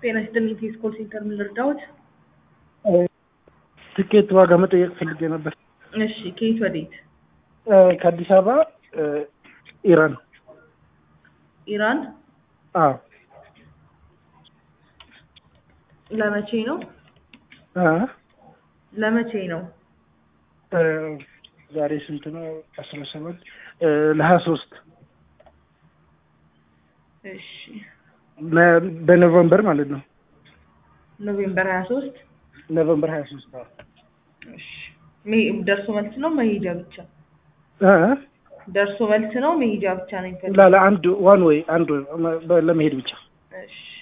ጤና ይስጥልኝ ቴስ ኮል ሴንተር ምን ልርዳዎት? ትኬት ዋጋ መጠየቅ ፈልጌ ነበር። እሺ ከየት ወዴት? ከአዲስ አበባ ኢራን። ኢራን አዎ ለመቼ ነው? አ ለመቼ ነው? ዛሬ ስንት ነው? አስራ ሰባት ለሀያ ሶስት እሺ በኖቨምበር ማለት ነው። ኖቬምበር ሀያ ሶስት ኖቨምበር ሀያ ሶስት እሺ መሄ- ደርሶ መልስ ነው መሄጃ ብቻ? አ ደርሶ መልስ ነው መሄጃ ብቻ ነው የሚፈልገው? ላለ አንድ ዋን ወይ አንድ ለመሄድ ብቻ እሺ